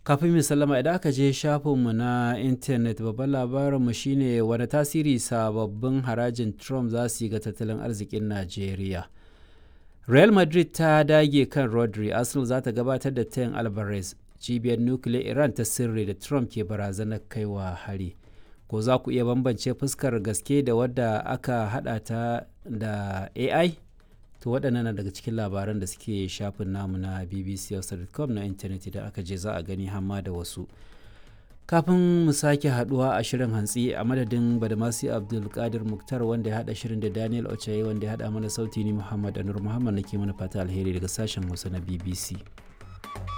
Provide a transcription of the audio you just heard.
kafin mu sallama idan aka je shafinmu na intanet babban labarinmu shine wani tasiri sababbin harajin trump za su yi ga tattalin arzikin najeriya real madrid ta dage kan rodri arsenal za ta gabatar da tayin alvarez cibiyar nukiliyar iran ta sirri da trump ke barazanar kaiwa hari ko za ku iya bambance fuskar gaske da wadda aka hada ta da ai to waɗannan na daga cikin labaran da suke shafin namu na bbc.com na intanet idan aka je za a gani hamma da wasu kafin mu sake haduwa a shirin hantsi a madadin badamasi abdulkadir muktar wanda ya hada shirin da daniel ochaye wanda ya hada mana sauti ni muhammad anur muhammad nake mana fata alheri daga sashen hausa na bbc